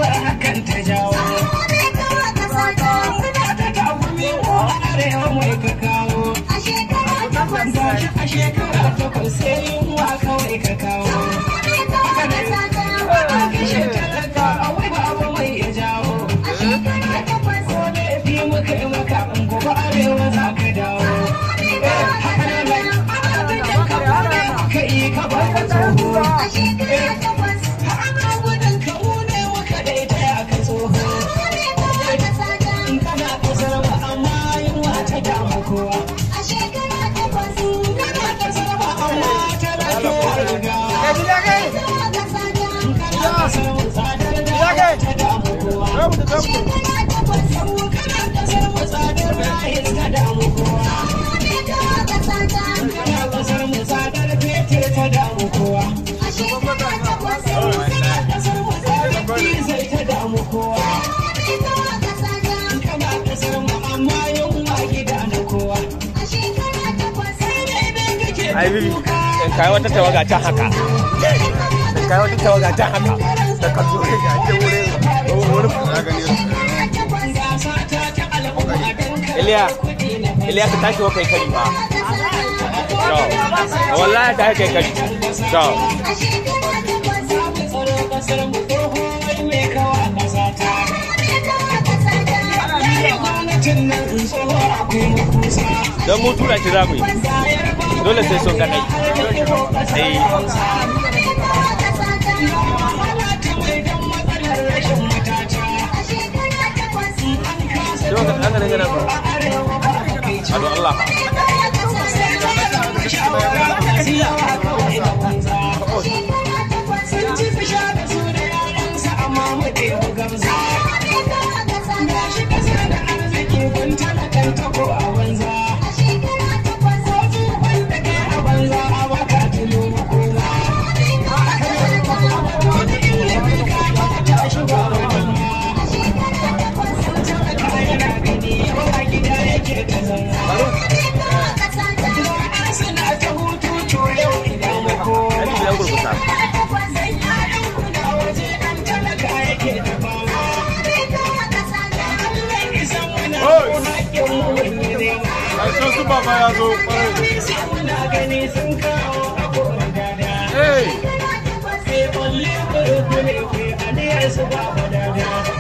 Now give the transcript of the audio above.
bar hakan ta jawo ta takumi wa arewa mai ka kawo gashi a shekara takwas sai yunwa kawai ka kawo kashe talaka a wai babu mai ya jawo ko da fi muka yi maka in gobe arewa za ka dawo haka ne mai ka fara ka yi ka bar ka tsoho ana gudun ka mune muka daita ya ka tsoho kana kasar ba amma yunwa ta damu kowa kana kasar ba amma ta rage riga kana kasar mu tsadar da ta damu kowa kana kasar mu tsadar rahis ta damu kowa kana kasar mu tsadar fetur ta damu kowa kana kasar mu tsadar diesel ta damu kowa kana kasar mu amma yunwa gida na kowa ai bibi in kai wata tawaga can haka in kai wata tawaga can haka da ka zo ne ga ke wurin wurin gasa ta ta al'umma don Iliya Iliya ka tashi wa kai kari ba to wallahi ta kai kari to tsaro kasar mu tsoho mai kawa kasa ta gwamnatin nan tsoho akwai makusa don mu tura shi za mu yi dole sai sun ganai eh Coba ka ɗaga daga nan ba. Ado Allah. Suna ta hutu to yau idan mu koma. Ai biyan gurgusa. Ƙarshen su baba ya zo ƙwarai. Hey!